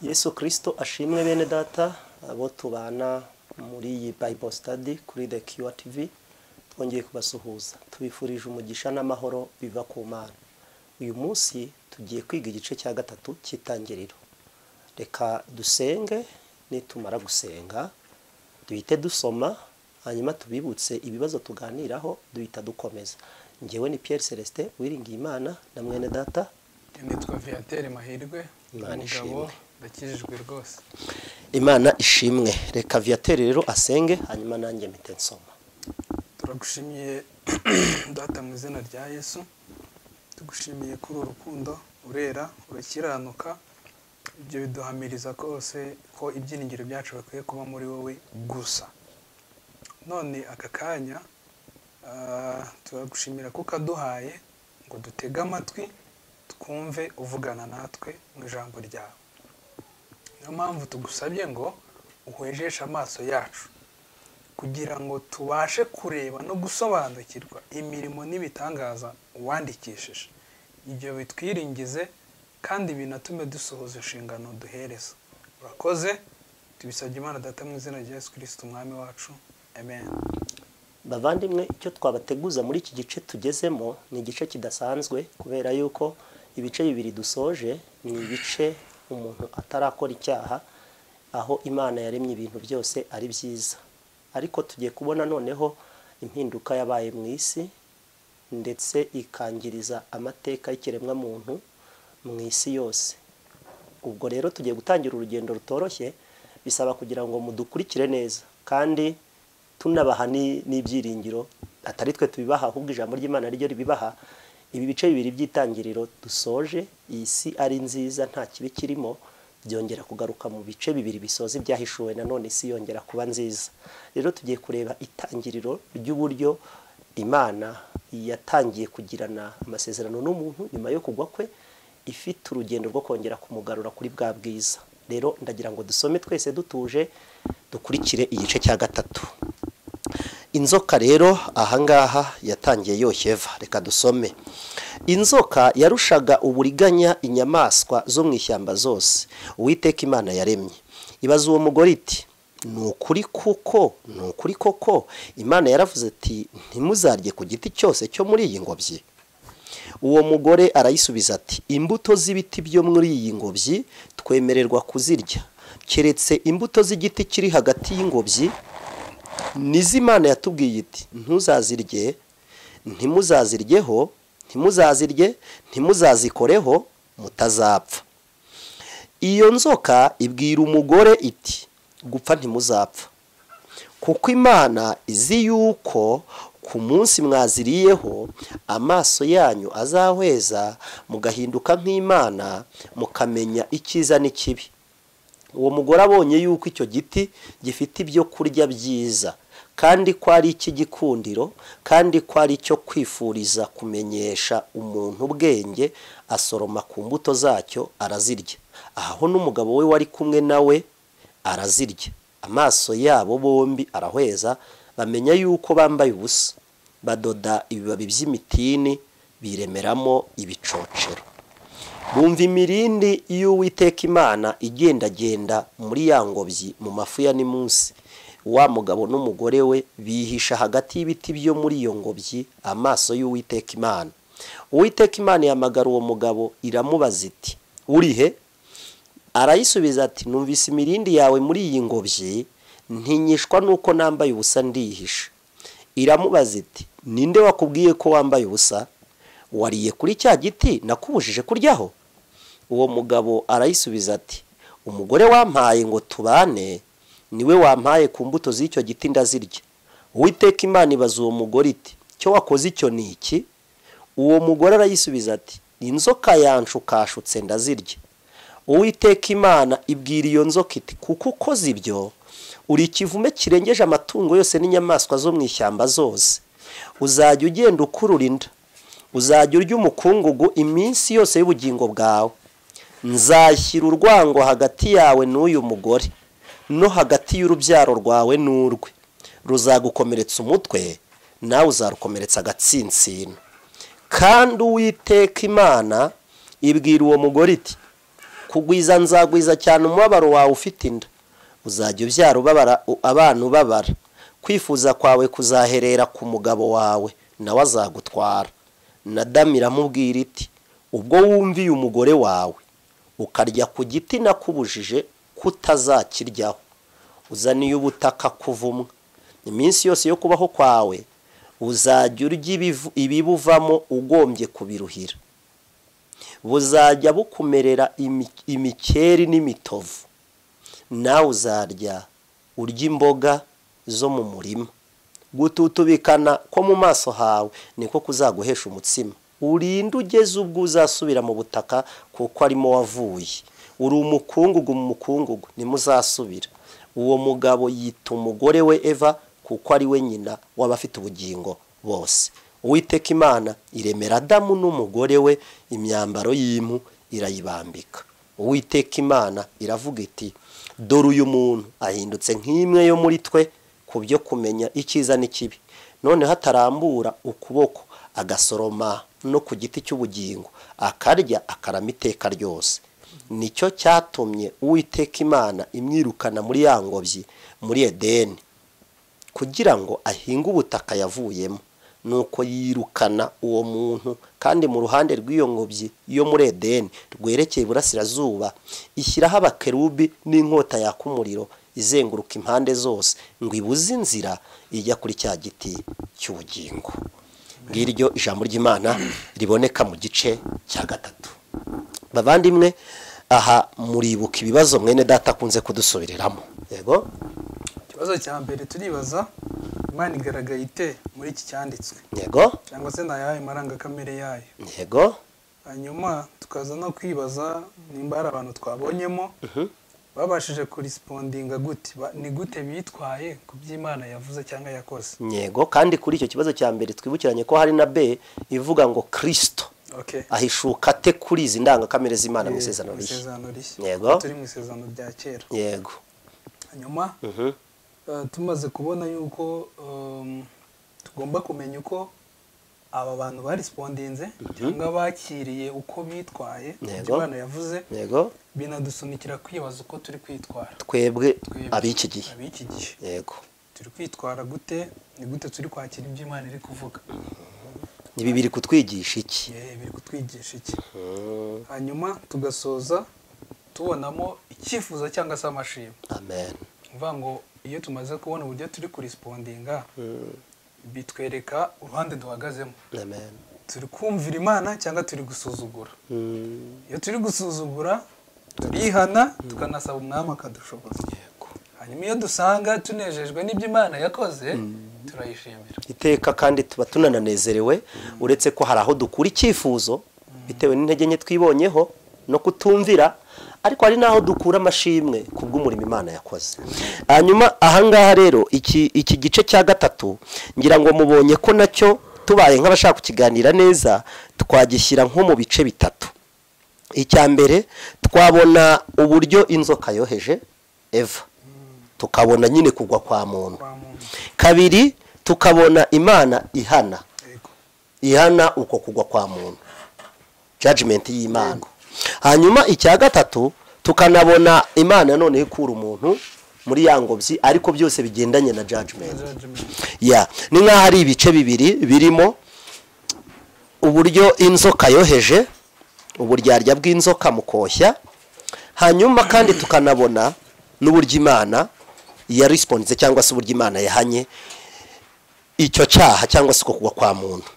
yesu kirisito ashimwe bene data abo tubana muri iyi bible study kuri the kiwa tv twongeye kubasuhuza tubifurije umugisha n'amahoro biva ku mana uyu munsi tugiye kwiga igice cya gatatu cy'itangiriro reka dusenge nitumara gusenga duhite dusoma hanyuma tubibutse ibibazo tuganiraho duhita dukomeza ngewe ni Pierre Celestin Uwiringiyimana na mwene data nitwa viateur mahirwe Imana umugabo ishimwe. ndakijijwe rwose imana ishimwe reka viyateri rero asenge hanyuma nanjye mpite nsoma turagushimiye data mu izina rya yesu tugushimiye kuri uru rukundo urera urakiranuka ibyo biduhamiriza kose ko ibyiringiro byacu bikwiye kuba muri wowe gusa none aka kanya ah, turagushimira ko ukaduhaye ngo dutege amatwi twumve uvugana natwe mu ijambo ryawe niyo mpamvu tugusabye ngo uhwejeshe amaso yacu kugira ngo tubashe kureba no gusobanukirwa imirimo n'ibitangaza uwandikishije ibyo bitwiringize kandi binatume dusohoza inshingano duhereza urakoze tubisabye imana data mu izina rya yesu kirisiti umwami wacu amen bavandimwe icyo twabateguza muri iki gice tugezemo ni igice kidasanzwe kubera yuko ibice bibiri dusoje ni ibice umuntu atarakora icyaha aho imana yaremye ibintu byose ari byiza ariko tugiye kubona noneho impinduka yabaye mu isi ndetse ikangiriza amateka y'ikiremwamuntu mu isi yose ubwo rero tugiye gutangira urugendo rutoroshye bisaba kugira ngo mudukurikire neza kandi tunabaha ni- n'ibyiringiro atari twe tubibaha ahubwo ijambo ry'imana ryo ribibaha ibi bice bibiri by'itangiriro dusoje iyi si ari nziza nta kibi kirimo byongera kugaruka mu bice bibiri bisoza ibyahishuwe nanone isi yongera kuba nziza rero tugiye kureba itangiriro ry'uburyo imana yatangiye kugirana amasezerano n'umuntu nyuma yo kugwa kwe ifite urugendo rwo kongera kumugarura kuri bwa bwiza rero ndagira ngo dusome twese dutuje dukurikire igice cya gatatu inzoka rero ahangaha yatangiye yoshya eva reka dusome inzoka yarushaga uburiganya inyamaswa zo mu ishyamba zose uwiteka imana yaremye ibaza uwo mugore iti ni ukuri kuko ni ukuri koko imana yaravuze ati ntimuzarye ku giti cyose cyo muri iyi ngobyi uwo mugore arayisubiza ati imbuto z'ibiti byo muri iyi ngobyi twemererwa kuzirya keretse imbuto z'igiti kiri hagati y'ingobyi nizimana yatubwiye iti ntuzazirye ntimuzaziryeho ntimuzazirye ntimuzazikoreho mutazapfa iyo nzoka ibwira umugore iti gupfa ntimuzapfa kuko imana izi yuko ku munsi mwaziriyeho amaso yanyu azahweza mugahinduka nk'imana mukamenya icyiza n'ikibi uwo mugore abonye yuko icyo giti gifite ibyo kurya byiza kandi ko ari icy'igikundiro kandi ko ari icyo kwifuriza kumenyesha umuntu ubwenge asoroma ku mbuto zacyo arazirya aho n'umugabo we wari kumwe nawe arazirya amaso yabo bombi arahweza bamenya yuko bambaye ubusa badoda ibibabi by'imitini biremeramo ibicocero bumva imirindi y'uwiteka imana igendagenda muri ya ngobyi mu mafu ya nimunsi wa mugabo n'umugore we bihisha hagati y'ibiti byo muri iyo ngobyi amaso y'uwiteka imana uwiteka imana yamagara uwo mugabo iramubaza iti uri he arayisubiza ati numvise imirindi yawe muri iyi ngobyi ntinyishwa nuko nambaye ubusa ndihisha iramubaza iti ninde wakubwiye ko wambaye ubusa wariye kuri cya giti nakubujije kuryaho uwo mugabo arayisubiza ati umugore wampaye ngo tubane niwe wampaye ku mbuto z'icyo giti ndazirya uwiteka imana ibaza uwo mugore iti cyo wakoze icyo ni iki uwo mugore arayisubiza ati inzoka yanshukashutse ndazirya uwiteka imana ibwira iyo nzoka iti kuko ukoze ibyo uri ikivume kirengeje amatungo yose n'inyamaswa zo mu ishyamba zose uzajya ugenda ukurura inda uzajya urya umukungugu iminsi yose y'ubugingo bwawe nzashyira urwango hagati yawe n'uyu mugore no hagati y'urubyaro rwawe n'urwe ruzagukomeretsa umutwe nawe uzarukomeretsa agatsinsino kandi uwiteka imana ibwira uwo mugore iti kugwiza nzagwiza cyane umubabaro wawe ufite inda uzajya ubyara ubabara abantu ubabara kwifuza kwawe kuzaherera ku mugabo wawe nawe azagutwara nadamu iramubwira iti ubwo wumviye umugore wawe ukarya ku giti nakubujije kutazakiryaho uzaniye ubutaka kuvumwa iminsi yose yo kubaho kwawe uzajya urya ibivu- ibibuvamo ugombye kubiruhira buzajya bukumerera imi- imikeri n'imitovu nawe uzarya urya imboga zo mu murima gututubikana ko mu maso hawe niko kuzaguhesha umutsima urinde ugeze ubwo uzasubira mu butaka kuko arimo wavuye uri umukungugu mu mukungugu nimuzasubira uwo mugabo yita umugore we eva kuko ari we nyina w'abafite ubugingo bose uwiteka imana iremera adamu n'umugore we imyambaro y'impu irayibambika uwiteka imana iravuga iti dore uyu muntu ahindutse nk'imwe yo muri twe ku byo kumenya icyiza n'ikibi none hatarambura ukuboko agasoroma no ku giti cy'ubugingo akarya akarama iteka ryose nicyo cyatumye uwiteka imana imwirukana muri ya ngobyi muri edeni kugira ngo ahinge ubutaka yavuyemo nuko yirukana uwo muntu kandi mu ruhande rw'iyo ngobyi yo muri edeni rwerekeye iburasirazuba ishyiraho abakerubi n'inkota yaka umuriro izenguruka impande zose ngo ibuze inzira ijya kuri cya giti cy'ubugingo ngiryo ijambo ry'imana riboneka mu gice cya gatatu bavandimwe aha muribuka ibibazo mwene data akunze kudusubiriramo yego ikibazo cya mbere turibaza imana igaragaye ite muri iki cyanditswe yego cyangwa se ni ayahe marangakamere yayo yego hanyuma tukaza no kwibaza nimba hari abantu twabonyemo Mhm. babashije kurispondinga gute Ba- ni gute bitwaye ku by'imana yavuze cyangwa yakoze yego kandi kuri icyo kibazo cya mbere twibukiranye ko hari na be ivuga ngo kirisito okay ahishuka ate kuri izi ndangakamere z'imana mu isezerano Mu rishya isezerano rishya Yego. turi mu isezerano rya kera yego hanyuma Mhm. eh, tumaze kubona yuko um, tugomba kumenya uko aba bantu barispondinze cyangwa bakiriye uko bitwaye ku byo Yego. imana yavuze yego binadusunikira kwibaza uko turi kwitwara twebwe Twebwe, ab'iki gihe ab'iki gihe yego turi kwitwara gute ni gute turi kwakira ibyo imana iri kuvuga ibi biri kutwigisha iki Ye, biri kutwigisha iki Mm, hanyuma tugasoza tubonamo icyifuzo cyangwa se amashimwe amen uvuga ngo iyo tumaze kubona uburyo turi kurispondinga bitwereka uruhande duhagazemo amen turi kumvira imana cyangwa turi gusuzugura Mm, iyo turi gusuzugura turihana tukanasaba umwami akadushoboza yego hanyuma iyo dusanga tunejejwe n'ibyo imana yakoze turayishimira iteka kandi tuba tunananezerewe uretse ko hari aho dukura icyifuzo bitewe n'intege nke twibonyeho no kutumvira ariko hari n'aho dukura amashimwe ku bw'umurimo imana yakoze hanyuma ahangaha rero iki iki gice cya gatatu ngira ngo mubonye ko nacyo tubaye nk'abashaka kukiganira neza twagishyira nko mu bice bitatu icya mbere twabona uburyo inzoka yoheje eva tukabona nyine kugwa kwa muntu kwa muntu kabiri tukabona imana ihana yego ihana uko kugwa kwa muntu judgment y'imana hanyuma icya gatatu tukanabona imana noneho ikura umuntu muri ya ngobyi ariko byose bigendanye na judgment Judgment. ya ni nk'aho hari ibice bibiri birimo uburyo inzoka yoheje uburyarya bw'inzoka mu koshya hanyuma kandi tukanabona n'uburyo imana yarisponze cyangwa se uburyo imana yahanye icyo cyaha cyangwa se uko kugwa kwa muntu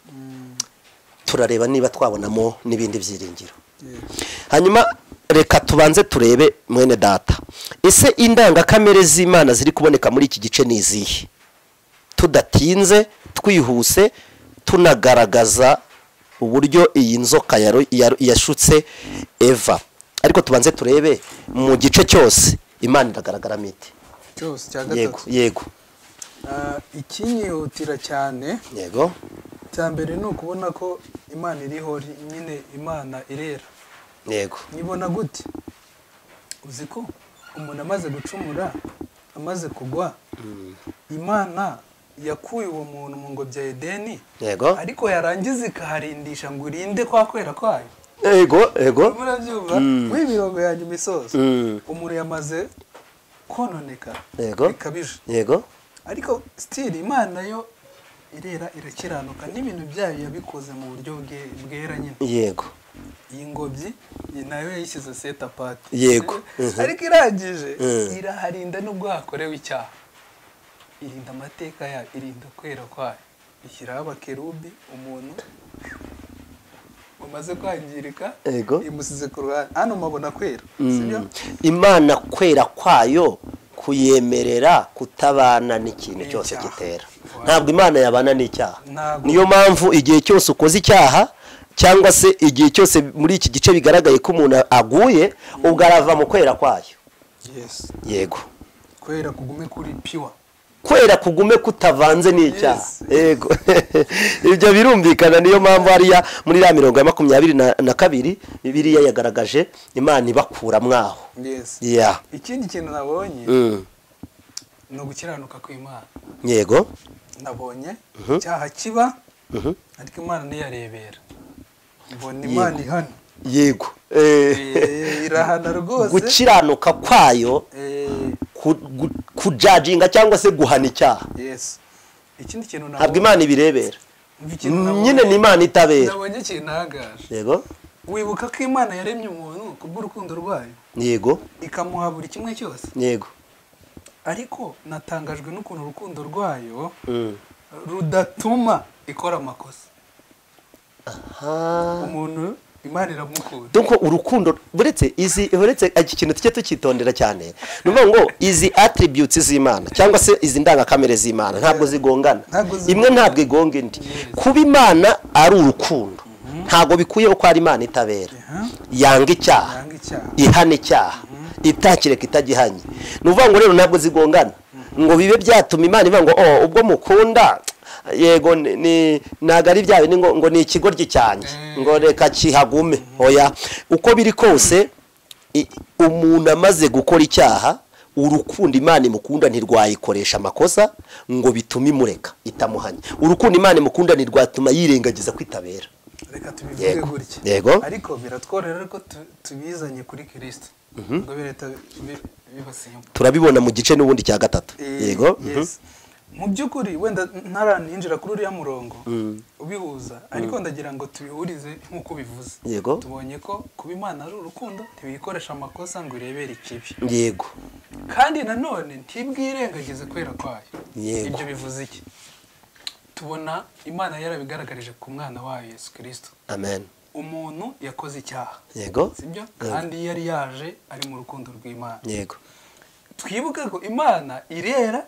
turareba niba twabonamo n'ibindi byiringiro Yego. hanyuma reka tubanze turebe mwene data ese indangakamere z'imana ziri kuboneka muri iki gice ni izihe tudatinze twihuse tunagaragaza uburyo iyi nzoka yaro- yaro- yashutse eva ariko tubanze turebe mu gice cyose imana iragaragaramo iti cyose cya yego gatatu yego Ah, ikinyihutira cyane yego cya mbere ni ukubona ko imana iriho ri- nyine imana irera yego nyibona gute uzi ko umuntu amaze gucumura amaze kugwa imana yakuye uwo muntu mu ngobyi ya edeni yego ariko yarangiza ikaharindisha ngo irinde kwa kwera kwayo ego ego murabyumva w'imirongo yanjye imisozo Mm. umuriro yamaze kononeka Yego. bikabije yego ariko sitiri imana yo irera irakiranuka n'ibintu byayo yabikoze mu buryo bwe- bwera nyine yego iyi ngobyi ni nayo yayishyize seta pati Yego. Mhm. ariko irangije Mm. iraharinda n'ubwo hakorewe icyaha irinda amateka yayo irinda kwera kwayo ishyiraho abakerubi umuntu wamaze kwangirika Yego. imusize ku ruhande hano mabona kwera sibyo Mm. imana kwera kwayo kuyemerera kutabana n'ikintu Ni cyose icyaha. gitera Wow. ntabwo imana yabana n'icyaha Ntabwo. niyo mpamvu igihe cyose ukoze icyaha cyangwa se igihe cyose muri iki gice bigaragaye ko umuntu aguye ubwo arava mu kwera kwayo yes yego kwera kugume kuri piwa kwera kugume kutavanze n'icyaha Yes. yego ibyo birumvikana niyo mpamvu hariya muri ya mirongo ya makumyabiri na na kabiri biriya yagaragaje imana ibakura mwaho yes ya ikindi kintu nabonye Mm. ni ugukiranuka kw'imana yego nabonye Mhm. icyaha kiba Mhm. ariko imana ntiyarebera mbona imana ihana yego Eh, Eh, irahana rwose gukiranuka kwayo Eh, ku- gu- kujajinga cyangwa se guhana icyaha yes ikindi kintu ntabwo nabonye imana ibirebera ikintu nabonye- nyine ni imana itabera nabonye kintangaje yego wibuka ko imana yaremye umuntu kubw'urukundo rwayo yego ikamuha buri kimwe cyose yego ariko natangajwe n'ukuntu urukundo rwayo Mm. rudatuma ikora amakosa Ah. umuntu imana iramukunda donc urukundo buretse izi buretse iki kintu tujye tukitondera cyane ni ukuvuga ngo izi attributes z'imana cyangwa se izi ndangakamere z'imana ntabwo zigongana Ntabwo zigongana. imwe ntabwo igonga indi Yes. kuba imana ari urukundo ntabwo bikuyeho ko ari imana itabera Aha. yanga icyaha yanga icyaha ihana icyaha itakireka itagihanye ni ukuvuga ngo rero ntabwo zigongana ngo bibe byatuma imana ivuga ngo oh ubwo mukunda yego ni- ni- ntabwo ari byawe ni ngo ngo ni ikigoryi cyanjye Mm. ngo reka kihagume oya uko biri kose i- umuntu amaze gukora icyaha urukundo imana imukunda ntirwayikoresha amakosa ngo bitume imureka itamuhanye urukundo imana imukunda ntirwatuma yirengagiza kwitabera reka tubivuge Yego. gutya Yego. ariko biratworera ariko tu- tubizanye kuri kirisito ngo bireta bi- bibasimba turabibona mu gice n'ubundi cya gatatu Eh, yego mhm. yes. mu by'ukuri wenda ntaraninjira kuri uriya murongo ubihuza ariko ndagira ngo tubihurize nk'uko ubivuze Yego. tubonye ko kuba imana ari urukundo ntibiyikoresha amakosa ngo irebere ikibi yego kandi nanone ntibwirengagize kwera kwayo Yego. ibyo bivuze iki tubona imana yarabigaragarije ku mwana wayo yesu kirisito amen umuntu yakoze icyaha yego sibyo Yego. kandi yari yaje ari mu rukundo rw'imana yego twibuke ko imana irera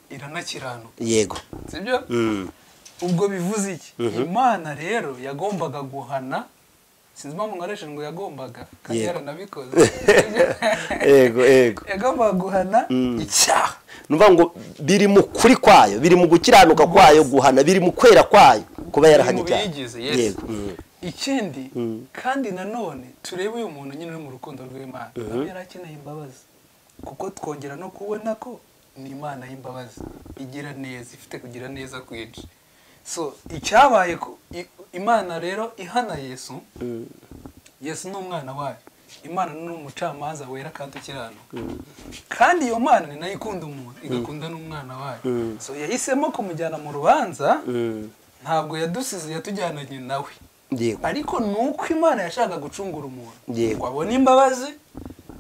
iranakiranuka yego sibyo Mm. ubwo bivuze iki imana rero yagombaga guhana sinzi impamvu nkoresheje ngo yagombaga kandi Yego. yaranabikoze yego yego yagombaga guhana icyaha nuvuga ngo biri mu kuri kwayo biri mu gukiranuka kwayo guhana biri mu kwera kwayo kuba yarahanye Biri mu icyaha biyigize, yes. yego Mm. ikindi kandi nanone turebe uyu muntu nyine uri mu rukundo rw'imana nawe yari akeneye imbabazi kuko twongera no kubona ko ni imana y'imbabazi igira neza ifite kugira neza kwinshi so icyabaye ko i- imana rero ihana yesu yesu ni umwana wayo imana ni umucamanza wera kandi ukiranuka kandi iyo mana ni nayo ikunda umuntu igakunda n'umwana wayo so yahisemo kumujyana mu rubanza Mm. ntabwo yadusize yatujyananye nawe yego ariko ni uko imana yashakaga gucungura umuntu Yego. ngo abone imbabazi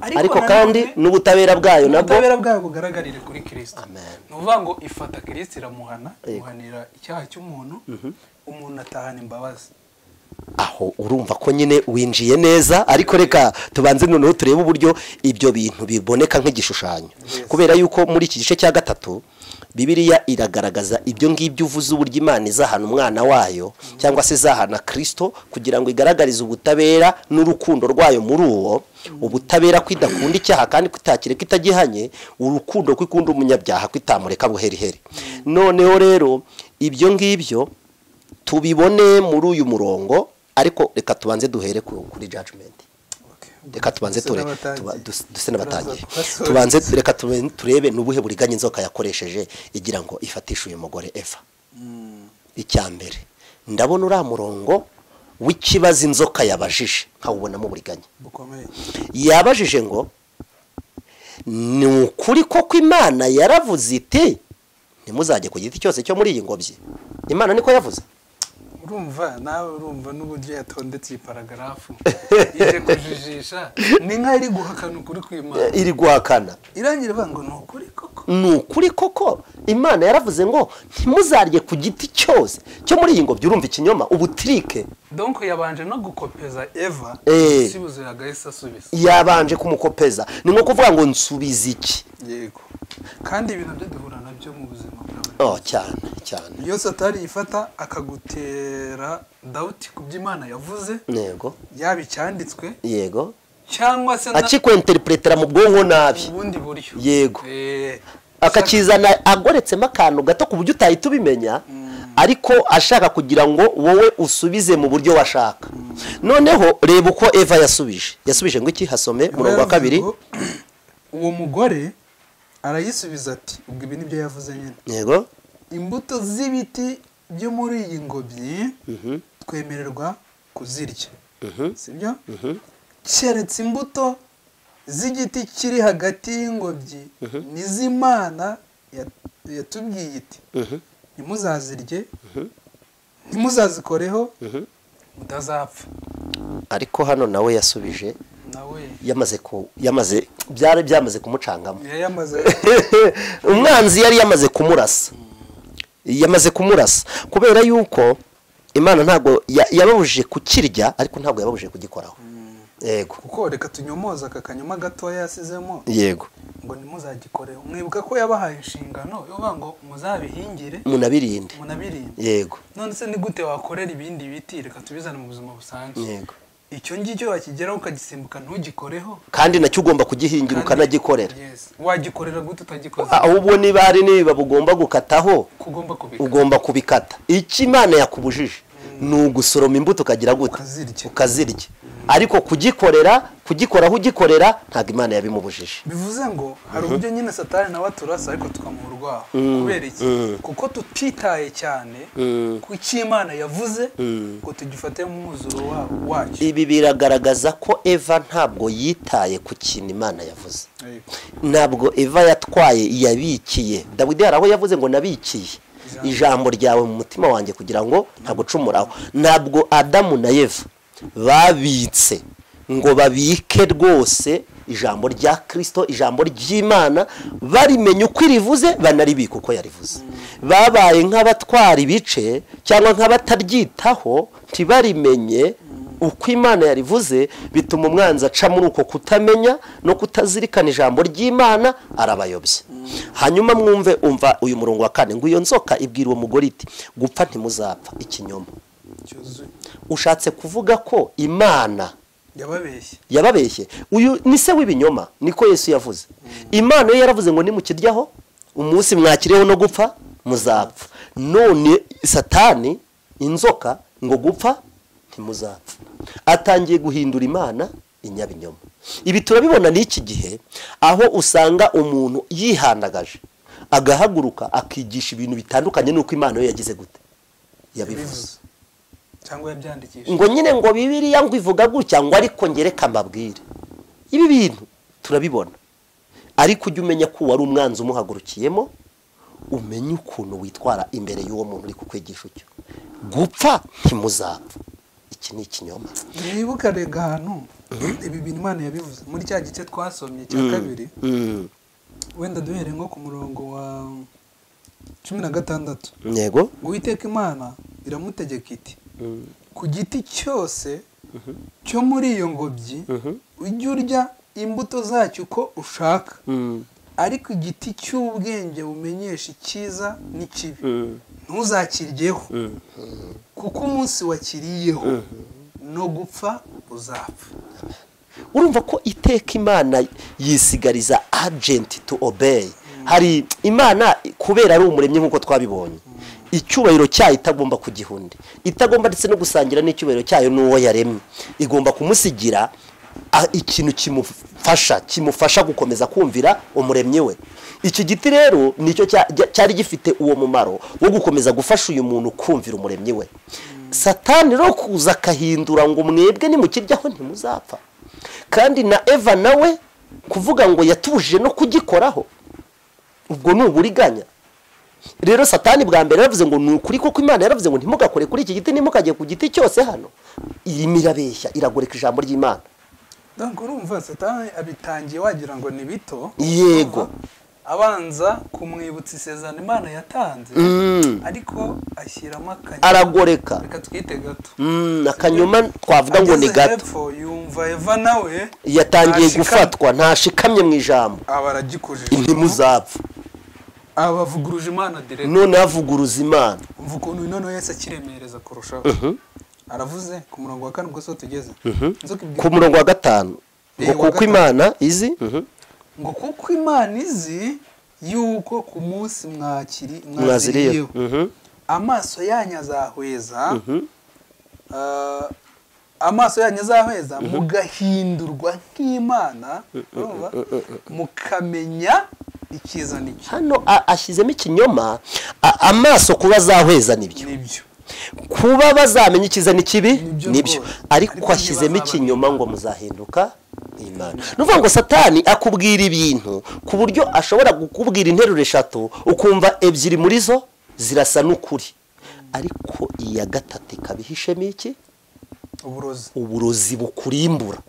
ariko nanone kandi n'ubutabera bwayo nabwo ubutabera bwayo bugaragarire kuri kirisito Amen. ni ukuvuga ngo ifata kirisito iramuhana Yego. imuhanira icyaha cy'umuntu umuntu atahana imbabazi aho urumva ko nyine winjiye neza ariko reka tubanze noneho turebe uburyo ibyo bintu biboneka nk'igishushanyo Yes. kubera yuko muri iki gice cya gatatu bibiliya iragaragaza ibyo ngibyo uvuze uburyo imana izahana umwana wayo cyangwa se izahana kirisito kugira ngo igaragarize ubutabera n'urukundo rwayo muri uwo ubutabera ko idakunda icyaha kandi ko itakireka itagihanye urukundo ko ikunda umunyabyaha ko itamureka buheriheri noneho rero ibyo ngibyo tubibone muri uyu murongo ariko reka tubanze duhere ku- kuri judgment reka tubanze ture tuba- dus- duse n'abatangiye tubanze reka tube- turebe n'ubuhe buriganya inzoka yakoresheje igira ngo ifatishe uyu mugore eva icya mbere ndabona uriya murongo w'ikibazo inzoka yabajije nkawubonamo uburiganya bukomeye yabajije ngo ni ukuri koko imana yaravuze iti ntimuzajye ku giti cyose cyo muri iyi ngobyi imana niko yavuze urumva nawe urumva n'uburyo yatondetse iyi paragarafu ije kujijisha ni nk'aho iri guhakana ukuri kw'imana iri guhakana irangira ivuga ngo ni ukuri koko ni ukuri koko imana yaravuze ngo ntimuzarye ku giti cyose cyo muri iyi ngobyi urumva ikinyoma ubutirike donko yabanje no gukopeza eva Eh. asubiza yagahise asubiza yabanje kumukopeza ni nko kuvuga ngo nsubiza iki yego kandi ibintu byo duhura nabyo mu buzima bwa buri oh cyane cyane munsi iyo satari ifata akagutera dawuti ku byo imana yavuze yego yaba icyanditswe yego cyangwa se na akikwenterinetera mu bwonko nabi ubundi buryo Yego. Eh, akakizana agoretsemo akantu gato ku buryo utahita ubimenya ariko ashaka kugira ngo wowe usubize mu buryo washaka noneho reba uko eva yasubije yasubije ngo iki hasome umurongo wa kabiri Yaravuze ngo, uwo mugore arayisubiza ati ubwo ibi nibyo yavuze nyine yego imbuto z'ibiti byo muri iyi ngobyi twemererwa kuzirya sibyo keretse imbuto z'igiti kiri hagati y'ingobyi n'iz'imana yat- yatubwiye iti ntimuzazirye ntimuzazikoreho mutazapfa ariko hano nawe yasubije nawe yamaze ku yamaze byari byamaze kumucangamo yayamaze umwanzi yari yamaze kumurasa yamaze kumurasa kubera yuko imana ntabwo ya- yababujije kukirya ariko ntabwo yababujije kugikoraho yego kuko reka tunyomoza aka kanyuma gatoya yasizemo yego ngo ntimuzagikoreho mwibuka ko yabahaye inshingano yo kuvuga ngo muzabihingire munabirinde munabirinde yego none se ni gute wakorera ibindi biti reka tubizane mu buzima busanzwe yego icyo ngicyo wakigeraho ukagisimbuka ntugikoreho kandi nacyo ugomba kugihingira Kandi- ukanagikorera Yes. wagikorera gute utagikoze ahubwo niba hari niba bugomba gukataho kugomba kubikora ugomba kubikata icyo imana yakubujije ni ugusoroma imbuto ukagira gute ukazirya ukazirya ariko kugikorera kugikoraho ugikorera ntabwo imana yabimubujije bivuze ngo hari uburyo nyine satani nawe aturasa ariko tukamuha urwaho kubera iki kuko tutitaye cyane ku cyo imana yavuze ngo tugifate mu mwuzuro wa- wacyo ibi biragaragaza ko eva ntabwo yitaye ku kintu imana yavuze Ariko. ntabwo eva yatwaye yabikiye dawidi hari aho yavuze ngo nabikiye ijambo ryawe mu mutima wanjye kugira ngo ntagucumuraho ntabwo adamu na eva babitse ngo babike rwose ijambo rya kirisito ijambo ry'imana barimenya uko irivuze banaribika uko yarivuze babaye nk'abatwara ibice cyangwa nk'abataryitaho ntibarimenye uko imana yarivuze bituma umwanzi aca muri uko kutamenya no kutazirikana ijambo ry'imana arabayobya hanyuma mwumve umva uyu murongo wa kane ngo iyo nzoka ibwira uwo mugore iti gupfa ntimuzapfa ikinyoma cyuzuye ushatse kuvuga ko imana yababeshye yababeshye uyu ni se w'ibinyoma niko yesu yavuze imana yo yaravuze ngo nimukiryaho umunsi mwakiriyeho no gupfa muzapfa none satani inzoka ngo gupfa ntimuzapfa atangiye guhindura imana inyabinyoma ibi turabibona n'iki gihe aho usanga umuntu yihandagaje agahaguruka akigisha ibintu bitandukanye n'uko imana yo yagize gute yabivuze yabivuze cyangwa yabyandikishije ngo nyine ngo bibiriya ngo ivuga gutya ngo ariko ngereka mbabwire ibi bintu turabibona ariko ujye umenya ko wari umwanzi umuhagurukiyemo umenye ukuntu witwara imbere y'uwo muntu uri kukwigisha utyo gupfa ntimuzapfa iki ni ikinyoma mwibuka rega ahantu ibi bintu imana yabivuze muri cya gice twasomye cya kabiri Mm, wenda duhere nko ku murongo wa cumi na gatandatu yego uwiteka imana iramutegeka iti ku giti cyose cyo muri iyo ngobyi ujye urya imbuto zacyo uko ushaka Mm, ariko igiti cy'ubwenge bumenyesha icyiza n'ikibi mm, ntuzakiryeho mm. kuko umunsi wakiriyeho no gupfa uzapfa urumva ko iteka imana yisigariza agenti to obey hari imana kubera ari umuremyi nk'uko twabibonye icyubahiro cyayo itagomba kugihunda itagomba ndetse no gusangira n'icyubahiro cyayo n'uwo yaremye igomba kumusigira a- ikintu kimufasha kimufasha gukomeza kumvira umuremyi we iki giti rero nicyo cya- cya- cyari gifite uwo mumaro wo gukomeza gufasha uyu muntu kumvira umuremyi we satani rero kuza akahindura ngo mwebwe nimukiryaho ntimuzapfa kandi na eva nawe kuvuga ngo yatubujije no kugikoraho ubwo ni uburiganya rero satani bwa mbere yaravuze ngo ni ukuri kuko imana yaravuze ngo ntimugakore kuri iki giti ntimukajye ku giti cyose hano iyi mirabeshya iragoreka ijambo ry'imana donc urumva satani abitangiye wagira ngo ni bito Yego. abanza kumwibutsa isezerano imana yatanze ariko ashyiramo akanyuma aragoreka reka twite gato Mm, akanyuma twavuga ngo ni Ageze gato hepfo yumva eva nawe yatangiye ntashikamye. gufatwa ntashikamye mu ijambo aba aragikujije ntimuzapfa aba avuguruje imana direct none avuguruza imana umva ukuntu noneho yesu akiremereza kurushaho aravuze ku murongo wa kane ubwo siho tugeze Inzoka ibwira ku murongo wa gatanu ngo Eh, wa kuko gatanu. imana izi Mhm. ngo kuko imana izi yuko ku munsi mwakiri mwaziriyeho mwaziriyeho Mhm. amaso yanyu azahweza ah, amaso yanyu azahweza mugahindurwa nk'imana urumva? mukamenya icyiza n'icyo hano a- ashyizemo ikinyoma a- amaso kuba azahweza nibyo nibyo kuba bazamenya ikiza n'ikibi Nibyo nibyo rwose. Ariko ariko ntibazabamenya. ashyizemo ikinyoma ngo muzahinduka imana ni ukuvuga ngo satani akubwira ibintu ku buryo ashobora kukubwira interuro eshatu ukumva ebyiri muri zo zirasa n'ukuri ariko iya gatatu ikaba ihishemo iki uburozi uburozi bukurimbura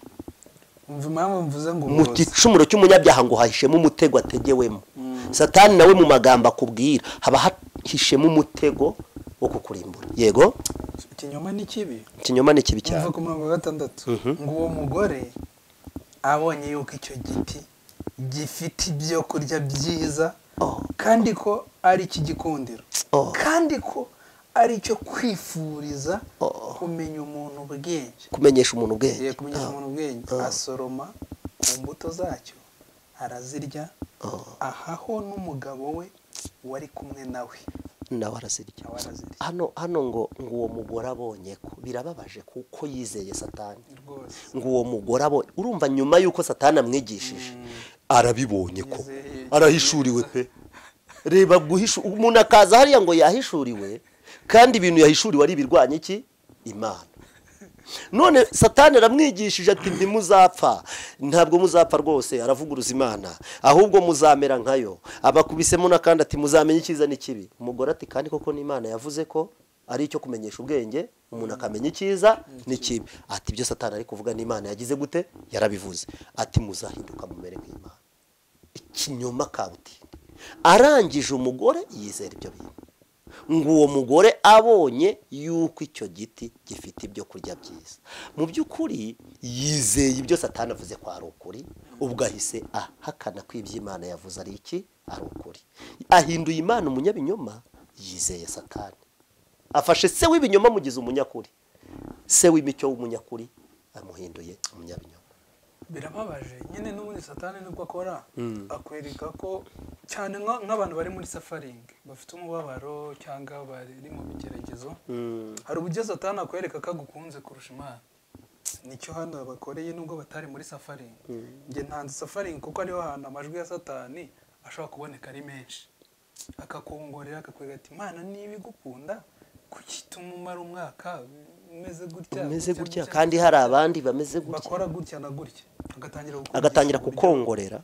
umva impamvu mvuze ngo mu uburozi gicumuro cy'umunyabyaha ngo hahishemo umutego ategewemo satani nawe mu magambo akubwira haba hahishemo umutego wo kukurimbura yego ikinyoma ni kibi ikinyoma ni kibi cyane umva ku murongo wa gatandatu ngo uwo mugore abonye yuko icyo giti gifite ibyo kurya byiza Oh. kandi ko ari ik'igikundiro Oh. kandi ko ari icyo kwifuriza Oh. kumenya umuntu ubwenge kumenyesha umuntu ubwenge Agiye kumenyesha umuntu ubwenge Ah. asoroma ku mbuto zacyo arazirya Oh. ahaho n'umugabo we wari kumwe nawe nawe arazirya nawe arazirya hano hano ngo ngo uwo mugore abonye ko birababaje kuko yizeye satani rwose ngo uwo mugore abonye urumva nyuma y'uko satani amwigishije arabibonye ko Yizeye. arahishuriwe pe reba guhishu umuntu akaza hariya ngo yahishuriwe kandi ibintu yahishuriwe ari ibirwanya iki imana none satani aramwigishije ati ntimuzapfa ntabwo muzapfa rwose aravuguruza imana ahubwo muzamera nkayo abakubisemo n'akandi ati muzamenye icyiza n'ikibi umugore ati kandi koko n'imana yavuze ko ari icyo kumenyesha ubwenge umuntu akamenya icyiza n'ikibi ati ibyo satani ari kuvuga n'imana yagize gute yarabivuze ati muzahinduka mumere nk'imana ikinyoma kabutindi arangije umugore yizera ibyo bintu ngo uwo mugore abonye yuko icyo giti gifite ibyo kurya byiza mu by'ukuri yizeye ibyo satani avuze ko ari ukuri ubwo ahise ahakana ko iby'imana yavuze ari iki ari ukuri ahinduye imana umunyabinyoma yizeye satani afashe se w'ibinyoma amugize umunyakuri se w'imicyo w'umunyakuri amuhinduye umunyabinyoma birababaje nyine n'ubundi satani nibwo akora akwereka ko cyane nka- nk'abantu bari muri safaringi bafite umubabaro cyangwa bari mu bigeragezo hari uburyo satani akwereka ko agukunze kurusha imana nicyo hano bakoreye nubwo batari muri safaringi njye ntanze safaringi kuko ariho hantu amajwi ya satani ashobora kuboneka ari menshi akakongorera akakwereka ati imana niba igukunda kuki ituma umara umwaka umeze gutya umeze gutya kandi hari abandi bameze gutya bakora gutya na gutya agatangira kukumvisha agatangira uburyo kukongorera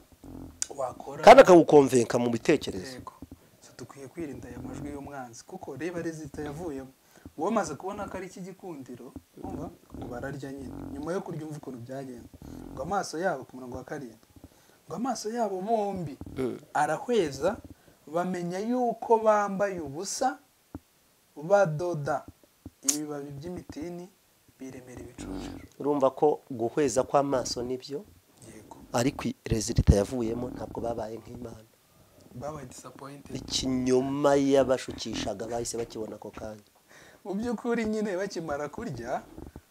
wakora kandi akagukomvenka mu bitekerezo yego So, dukwiye kwirinda aya majwi y'umwanzi kuko reba rezita yavuyemo wowe umaze kubona ko ari iki gikundiro umva ngo bararya nyine nyuma yo kurya umva ukuntu byagenze ngo amaso yabo ku murongo wa karindwi ngo amaso yabo bombi arahweza bamenya yuko bambaye ubusa badoda ibibabi by'imitini biremera ibicuruzwa urumva ko guhweza kw'amaso nibyo yego ariko rezilita yavuyemo ntabwo babaye nk'imana babaye disappointed ikinyoma y'abashukishaga bahise bakibona ako kanya mu by'ukuri nyine bakimara kurya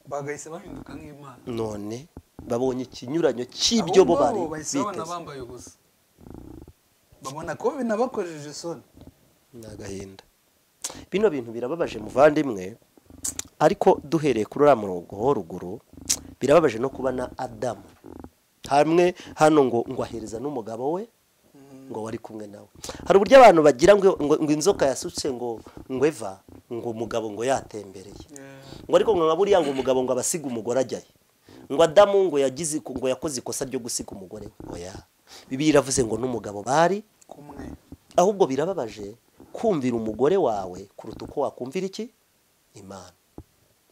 bagahise bahinduka nk'imana none babonye ikinyuranyo cy'ibyo bo bari Ahubwo bo bahise babona biteze bambaye ubusa babona ko binabakojeje isoni ni agahinda bino bintu birababaje muvandimwe ariko duhereye kuri uriya murongo wo ruguru birababaje no kubona adamu hamwe hano ngo ngo ahereza n'umugabo we Mm. ngo wari kumwe nawe hari uburyo abantu bagira ngo ngo ngo inzoka yasutse ngo ngo eva ngo umugabo ngo yatembereye ngo ariko ngo nka buriya ngo umugabo ngo abasiga umugore ajyayo ngo adamu ngo yagize ngo yakoze ikosa ryo gusiga umugore we oya bibiliya iravuze ngo n'umugabo bari kumwe ahubwo birababaje kumvira umugore wawe kuruta uko wakumvira iki imana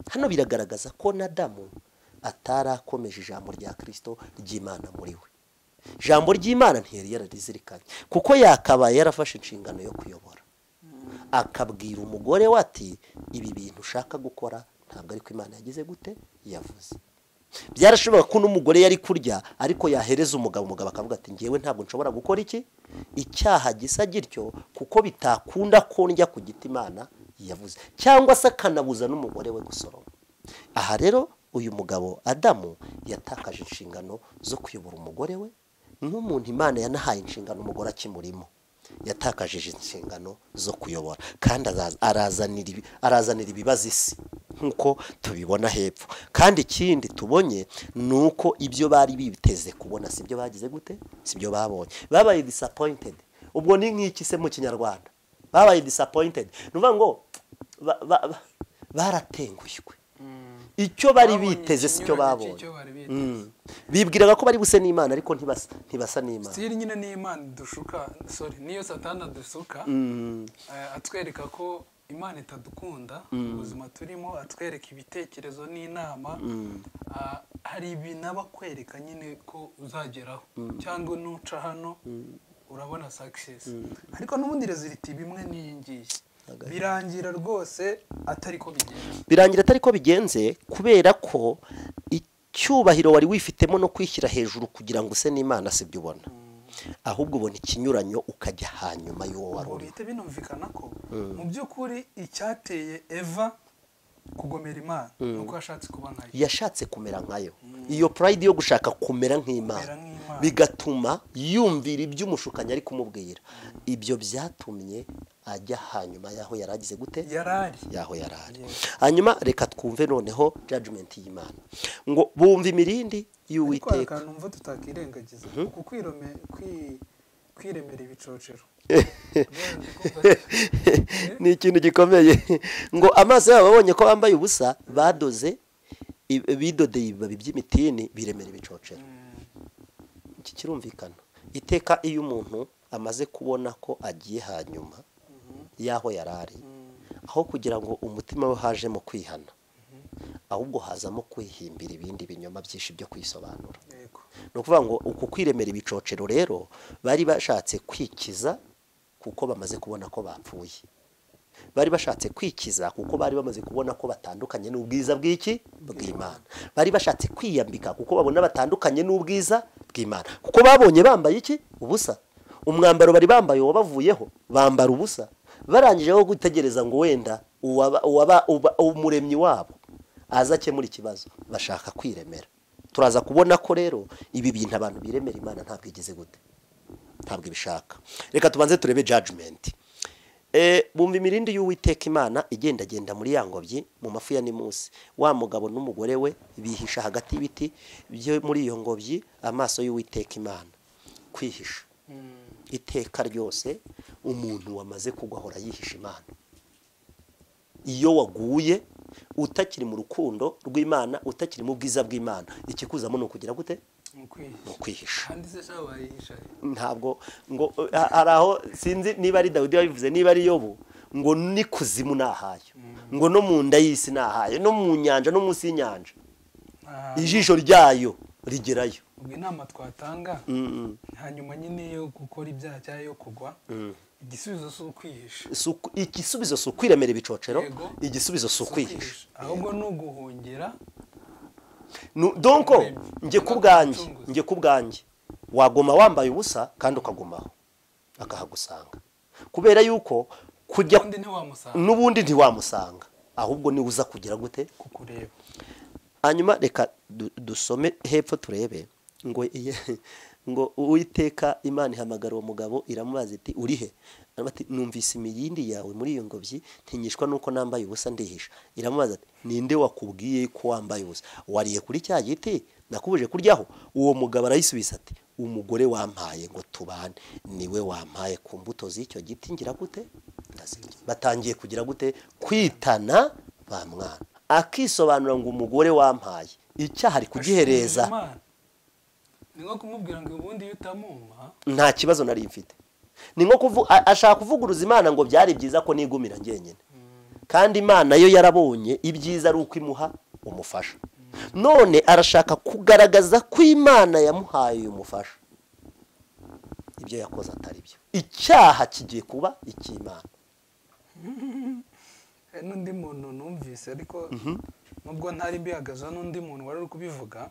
hano biragaragaza ko na damu atarakomeje ijambo rya kirisito ry'imana muri we ijambo ry'imana ntiyari yararizirikanye kuko yakabaye yarafashe inshingano yo kuyobora akabwira umugore we ati ibi bintu ushaka gukora ntabwo ariko imana yagize gute yavuze byarashobora ko n'umugore yari kurya ariko yahereza umugabo umugabo akavuga ati ngewe ntabwo nshobora gukora iki icyaha gisa gityo kuko bitakunda ko njya ku giti imana yavuze cyangwa se akanabuza n'umugore we gusoroma aha rero uyu mugabo adamu yatakaje inshingano zo kuyobora umugore we n'umuntu imana yanahaye inshingano umugore akimurimo yatakaje inshingano zo kuyobora kandi azaza- arazanira ibi- arazanira ibibazo isi nk'uko tubibona hepfo kandi ikindi tubonye ni uko ibyo bari biteze kubona si byo bagize gute si byo babonye babaye disappointed ubwo ni nk'iki se mu kinyarwanda babaye disappointed ni ukuvuga ngo ba- ba- ba- baratenguywe icyo bari Babonye biteze si cyo ikinyuranyo babonye cy'icyo bari biteze. Mm. bibwiraga ko bari buse n'imana ariko ntibasa ntibasa n'imana sitiri nyine ni imana dushuka sorry niyo satana dusuka eh, atwereka ko imana itadukunda ubuzima turimo atwereka ibitekerezo n'inama Ah, hari ibintu aba akwereka nyine ko uzageraho cyangwa nuca hano urabona success ariko n'ubundi reziliti bimwe n'iyi ngiyi birangira rwose atari ko bigenda birangira atari ko bigenze kubera ko icyubahiro wari wifitemo no kwishyira hejuru kugira ngo use n'imana si byo ubona ahubwo ubona ikinyuranyo ukajya hanyuma y'uwo wari ngo uri bihite binumvikana ko mu by'ukuri icyateye eva kugomera imana ni uko yashatse kuba nkayo yashatse kumera nkayo iyo pride yo gushaka kumera Kumera nk'imana nk'Imana. bigatuma yumvira ibyo umushukanyi ari kumubwira ibyo byatumye ajya hanyuma y'aho yari agize gute yarari yaho yari ari hanyuma reka twumve noneho judgment y'imana ngo bumva imirindi ariko hari y'uwiteka akantu mva tutakirengagiza uku kwirome- kwi- kwiremera ibicocero ni ikintu gikomeye ngo amaso yabo abonye ko bambaye ubusa badoze i- bidodeye ibibabi by'imitini biremera ibicocero iki kirumvikana iteka iyo umuntu amaze kubona ko agiye hanyuma y'aho yari ari aho kugira ngo umutima we hajemo kwihana ahubwo hazamo kwihimbira ibindi binyoma byinshi byo kwisobanura yego ni ukuvuga ngo uku kwiremera ibicocero rero bari bashatse kwikiza kuko bamaze kubona ko bapfuye bari bashatse kwikiza kuko bari bamaze kubona ko batandukanye n'ubwiza bw'iki bw'imana bari bashatse kwiyambika kuko babona batandukanye n'ubwiza bw'imana kuko babonye bambaye iki ubusa umwambaro bari bambaye wabavuyeho bambara ubusa barangije aho gutegereza ngo wenda uwaba- uwaba- uba- umuremyi wabo aza akemura ikibazo bashaka kwiremera turaza kubona ko rero ibi bintu abantu biremera imana ntabwo igeze gute ntabwo ibishaka reka tubanze turebe judgment Eh, bumva imirindi y'uwiteka imana igendagenda muri ya ngobyi mu mafu ya nimusi wa mugabo n'umugore we bihisha hagati y'ibiti byo muri iyo ngobyi amaso y'uwiteka imana kwihisha iteka ryose umuntu wamaze kugwa ahora yihisha imana iyo waguye utakiri mu rukundo rw'imana utakiri mu bwiza bw'imana ikikuzamo ni ukugira gute ni ukwihisha ni ukwihisha kandi se shaho wayihisha he? ntabwo ngo ha- hari aho sinzi niba ari dawidi wabivuze niba ari yobu ngo ni kuzimu ni ahayo ngo no mu nda y'isi ni ahayo no mu nyanja no munsi y'inyanja Ah, ijisho ryayo rigerayo ubwo inama twatanga Mm, hanyuma nyine yo gukora ibyaha cyangwa yo kugwa igisubizo si ukwihisha mm. Si uku- igisubizo si ukwiremera ibicocero Yego. igisubizo si ukwihisha ahubwo ni uguhungira Nu- donko Umuremyi. njye ku bwanjye Umucunguzi. njye ku bwanjye wagoma wambaye ubusa kandi ukagumaho akahagusanga kubera yuko kujya undi ntiwamusanga n'ubundi ntiwamusanga ahubwo niwe uza kugira gute kukureba hanyuma reka du- dusome hepfo turebe ngo iye- ngo uwiteka imana ihamagara uwo mugabo iramubaza iti uri he Aramubaza ati numvise imiyindi yawe muri iyo ngobyi ntinyishwa nuko nambaye ubusa ndihisha iramubaza ati ninde wakubwiye ko wambaye ubusa wariye kuri cya giti nakubuje kuryaho uwo mugabo arayisubiza ati umugore wampaye ngo tubane niwe wampaye ku mbuto z'icyo giti ngira gute ndazirya batangiye kugira gute kwitana ba mwana akisobanura ngo umugore wampaye icyaha ari kugihereza ni nko kumubwira ngo ubundi iyo utamumpa nta kibazo nari mfite ni nko kuvu- a- ashaka kuvuguruza imana ngo byari byiza ko nigumira njyenyine kandi imana yo yarabonye ibyiza ari uko imuha umufasha none arashaka kugaragaza ko imana yamuhaye uyu mufasha ibyo yakoze atari byo icyaha kigiye kuba icy'imana hari n'undi muntu numvise ariko nubwo ntari mbihagazeho n'undi muntu wari uri kubivuga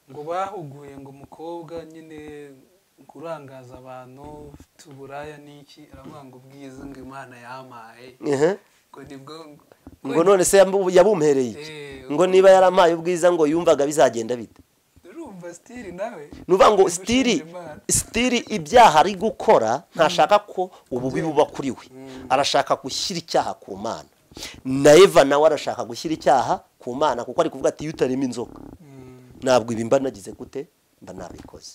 ngo bahuguye ngo umukobwa nyine kurangaza abantu ufite uburaya n'iki aravuga ngo ubwiza ngo imana yampaye Ehe. ngo nibwo ngo none se yamu- yabumpereye iki Eh, ngo niba yarampaye ubwiza ngo yumvaga bizagenda bite urumva sitiri nawe nuvuga ngo Uri sitiri gushinja Imana. sitiri ibyaha ari gukora ntashaka ko ububi buba kuri we arashaka gushyira icyaha ku mana na eva nawe arashaka gushyira icyaha ku mana kuko ari kuvuga ati iyo utarema inzoka Mm. ntabwo ibi mba nagize gute mba nabikoze